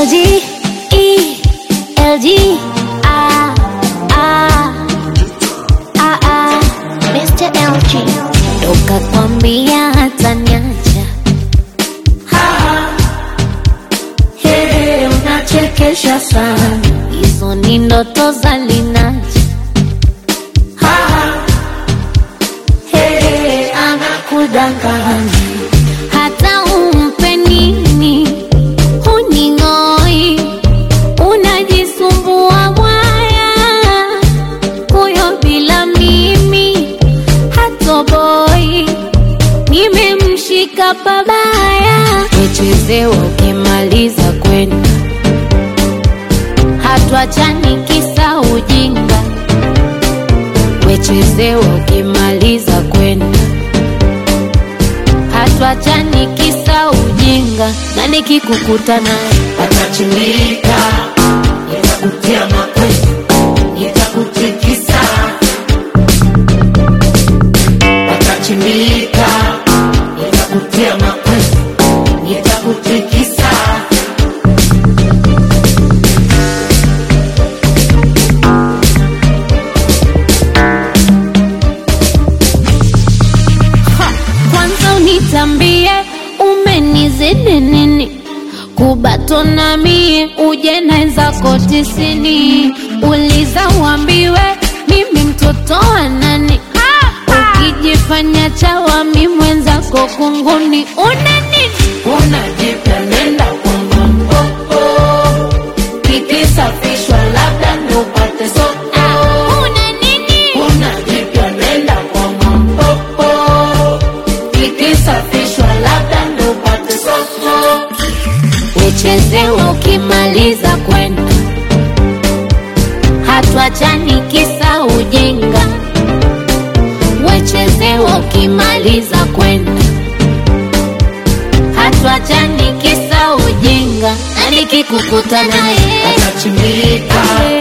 LG, E, LG, ah, ah, ah, ah, Mr. LG. Toka kwambia hata niacha. Hey, unachekesha sana. Hizo ni ndoto za Linaja. Hey, anakudanganya. Hata umpe nini huning'oi, unajisumbua mwaya huyo bila mimi hatoboi, nimemshika pabaya, uchezewa ukimaliza kwenda, hatuachani kisa ujinga, wechezewa ukimaliza kwenda, hatuachani kisa ujinga, na nikikukuta naye Atachimbika, nitakutia mawe, nitakutikisa. Atachimbika, nitakutia mawe, nitakutikisa. kwanza unitambie umenizidi nini kubatona mie uje naenzako tisini uliza uambiwe mimi mtoto wa nani ukijifanya chawa mi mwenzako kunguni una nini Unajipya nenda kwa mambo, kikisafishwa labda ndo upate soko. Ah, una nini Unajipya nenda kwa mambo, kikisafishwa labda ndo upate soko. uchezewa ukimaliza kwenda hatuachani kisa ujinga wechezewa ukimaliza kwenda hatuachani kisa ujinga na nikikukuta naye Atachimbika,